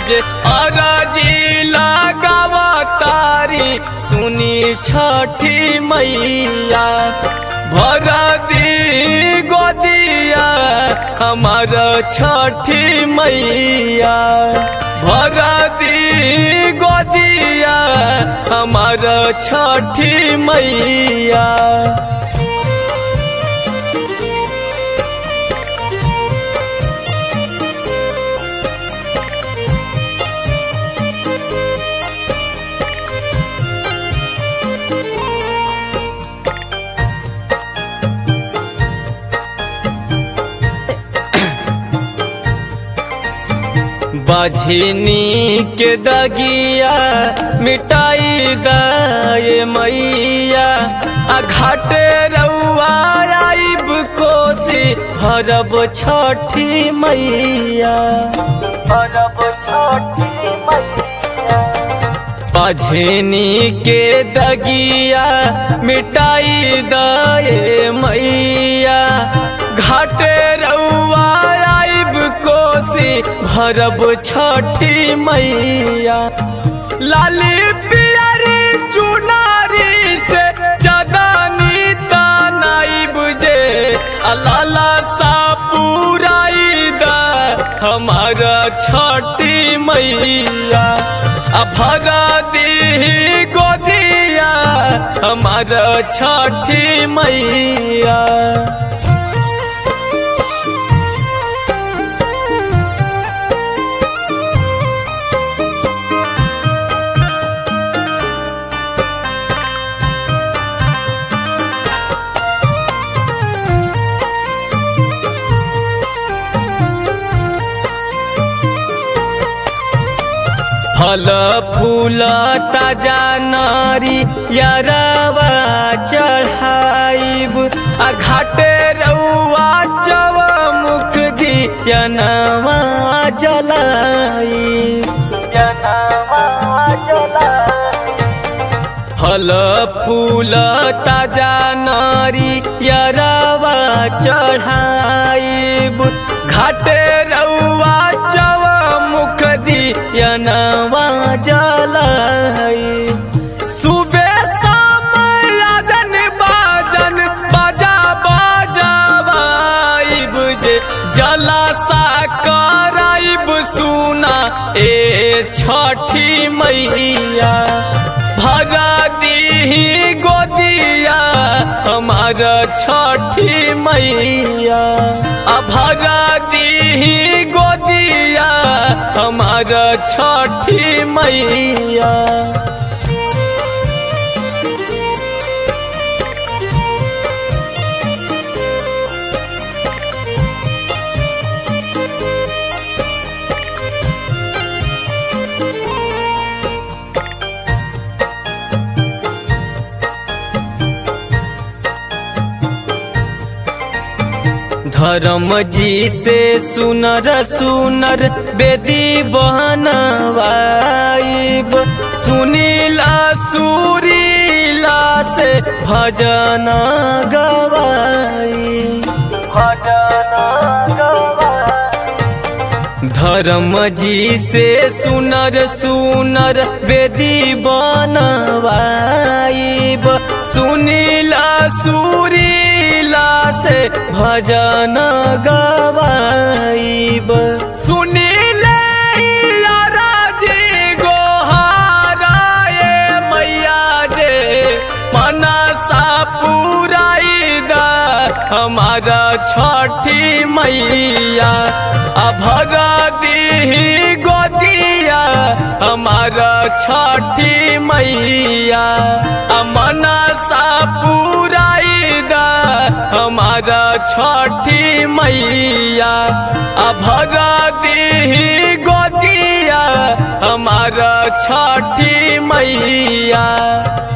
जे अरजी लगावा तारी सुनी छठी मैया भर दी गोदिया हमार छठी मैया भर दी गोदिया हमार छठी मैया बझनी के दगिया मिटाई दाए मैया आ घाटे रउआ आइब कोसी हरब छठी मैया हरब छठी मैया बझनी के दगिया मिटाई दाए मैया घाटे रउआ आइब कोसी भरब छठी मैया लाली पियरी चुनारी से चदानी तानाई बुझे लाला सा पुराई दा हमारा छठी मैया भरा दी गोदिया हमारा छठी मैया फल फूल ताजा नारी यारवा चढ़ाइब आ घाटे रउआ चव मुख दी यनवा जलाई यनवा जलाई फल फूल ताजा नारी यारवा चढ़ाइब घाटे रउआ चव मुख दियनवा जलाई सुबे समय अजन बाजन बाजा बाजावाइब जे जलासा कराइब सुना ए छठी मैया भरा दी गोदिया हमारा छठी मैया भरा दी गोदिया हमारा छठी मैया धर्म जी से सुनर सुनर बेदी बहनवाइब सुनीला सुरीला से भजन गवाई भजन गवाई धर्म जी से सुनर सुनर बेदी बनवाइब सुनीला सुरीला से भजन गवाइब सुनीले राजी गोहाराए मैया जे मनसा पुराई दा हमारा छठी मैया अभरा दी गोदिया हमारा छठी मैया मनसा पुराई दा हमारा छठी मैया अभरा दी गोदिया हमारा छठी मैया